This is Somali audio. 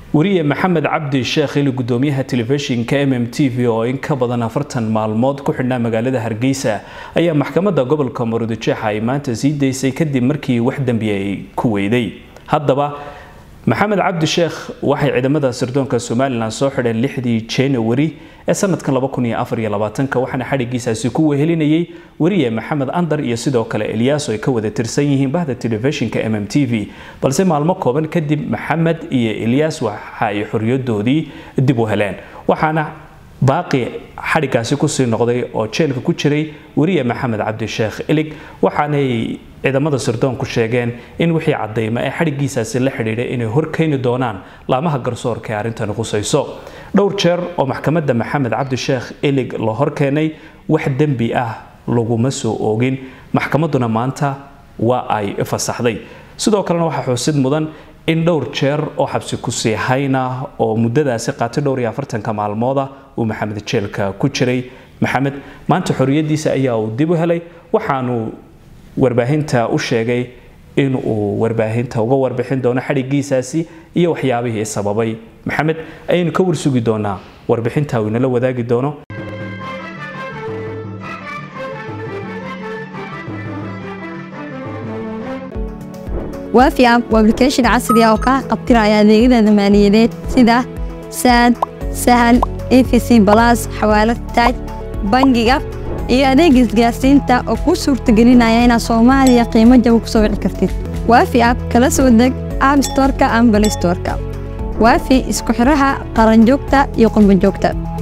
wariye maxamed cabdi sheekh ili gudoomiyaha telefishinka m m t v oo in ka badan afartan maalmood ku xidhnaa magaalada hargeysa ayaa maxkamadda gobolka maruudijeex ay maanta sii daysay kadib markii wax dembi ay ku weyday haddaba maxamed cabdi sheekh waxay ciidamada sirdoonka somalilan soo xidheen lixdii januari ee sanadkan waxaana xadhigiisaasi ku wehelinayay wariye maxamed andar iyo sidoo kale eliyaaso ay ka wada tirsan yihiin bahda telefishinka m m t v balse maalmo kooban kadib maxamed iyo elyaas waxa ay xoriyadoodii dib u heleen waxaana baaqi xadhigaasi kusii noqday oo jeelka ku jiray wariye maxamed cabdi sheekh ilig waxaanay ciidamada sirdoonku sheegeen in wixii cadayma ee xadhigiisaasi la xidhiidhay inay horkeeni doonaan laamaha garsoorka ee arrintani qusayso dhowr jeer oo maxkamadda maxamed cabdi sheekh ilig la horkeenay wax dembi ah laguma soo oogin maxkamadduna maanta waa ay fasaxday sidoo kalena waxaa xusid mudan in dhowr jeer oo xabsi kusii hayna oo muddadaasi qaatay dhowr iyo afartanka maalmooda uu maxamed jeelka ku jiray maxamed maanta xorriyadiisa ayaa uu dib u helay waxaanu warbaahinta u sheegay in uu warbaahinta uga warbixin doono xadhigiisaasi iyo waxyaabihii sababay maxamed ayaynu ka warsugi doonaa warbixinta uu inala wadaagi doono waafi app waa application casri ah oo kaa qabtiraya adeegyada maaliyadeed sida saad sahal efc balas xawaalad taaj bangiga iyo adeega isgaarsiinta oo kuu suurtagelinaya inaad soomaaliya qiimo jaba ku soo wici kartid waafi app kala soo deg app storka ama balay storka waafi isku xidhaha qaranjoogta iyo qurbanjoogta